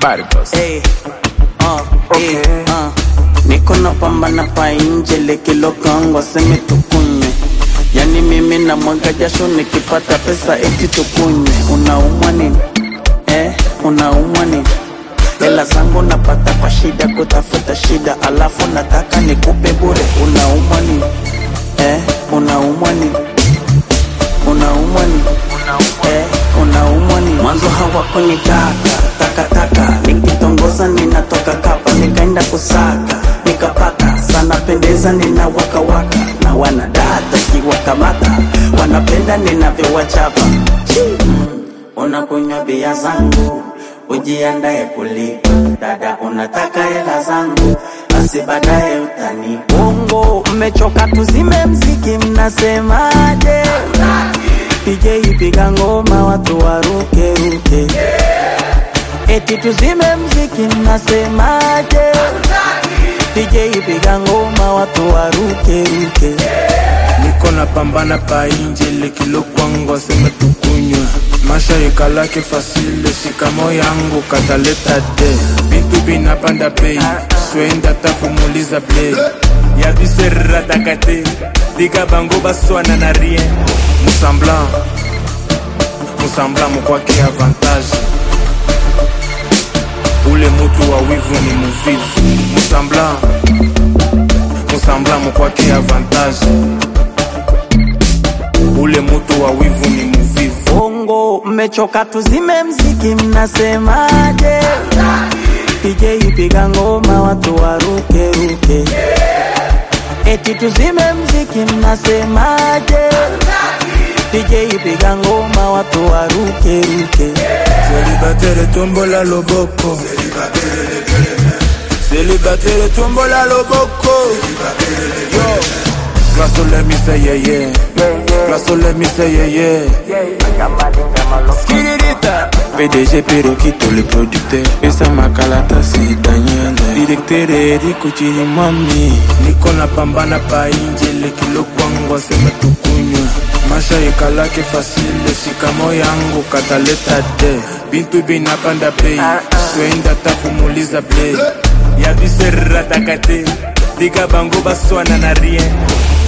Cargos. Hey, uh, hey, uh. Niko napambana pa nje lekilo kango seme tukunywe Yani mimi na mwaga jasho nikipata pesa eti tukunywe Unaumwa nini? Eh, unaumwa nini? Hela zangu napata kwa shida kutafuta shida Alafu nataka nikupe bure Unaumwa nini? Eh, unaumwa nini? Unaumwa nini? Eh, unaumwa nini? Mwanzo hawakunitaka takataka, nikitongoza ninatoka kapa, nikaenda kusaka nikapata, sana pendeza nina waka waka na wanadata kiwakamata, wanapenda ninavyowachapa. Chi, mm, Unakunywa bia zangu ujiandae kulipa, dada, unataka hela zangu, basi baadaye utani bongo. Mmechoka tuzime mziki, mnasemaje? DJ piga ngoma watu waruke ruke, eti tuzime mziki, mnasemaje? DJ piga ngoma watu waruke ruke. niko na pambana pa inje lekilo kwangu aseme tukunywa masha ikalake fasile sikamo yangu kataleta de bintu binapanda bei swenda ta kumuliza play ya viseratakate dika bango baswana na rien musambla musambla mokwake avantage ule mutu wa wivu ni muvivu musambla musambla mokwake avantage ule mutu wa wivu ni muvivu bongo mmechoka tuzime mziki mnasemaje DJ piga ngoma watu waruke ruke eti tuzime mziki mnasemaje DJ piga ngoma watu waruke ruke Célibataire tombola loboko Célibataire tombola loboko Yo Grâce au let me say yeah yeah Grâce au let me say yeah yeah Skirita PDG Perokito le producteur Pesa makalata si Daniel Directeur Eriko Chirimami Niko na pambana pa inje lekilo kwangu aseme tukunywa Masha ikalake fasile sikamo yangu kataleta de Bintu binapanda bei Swenda ta kumuliza play Ya viseratakate Dika bango baswana na rien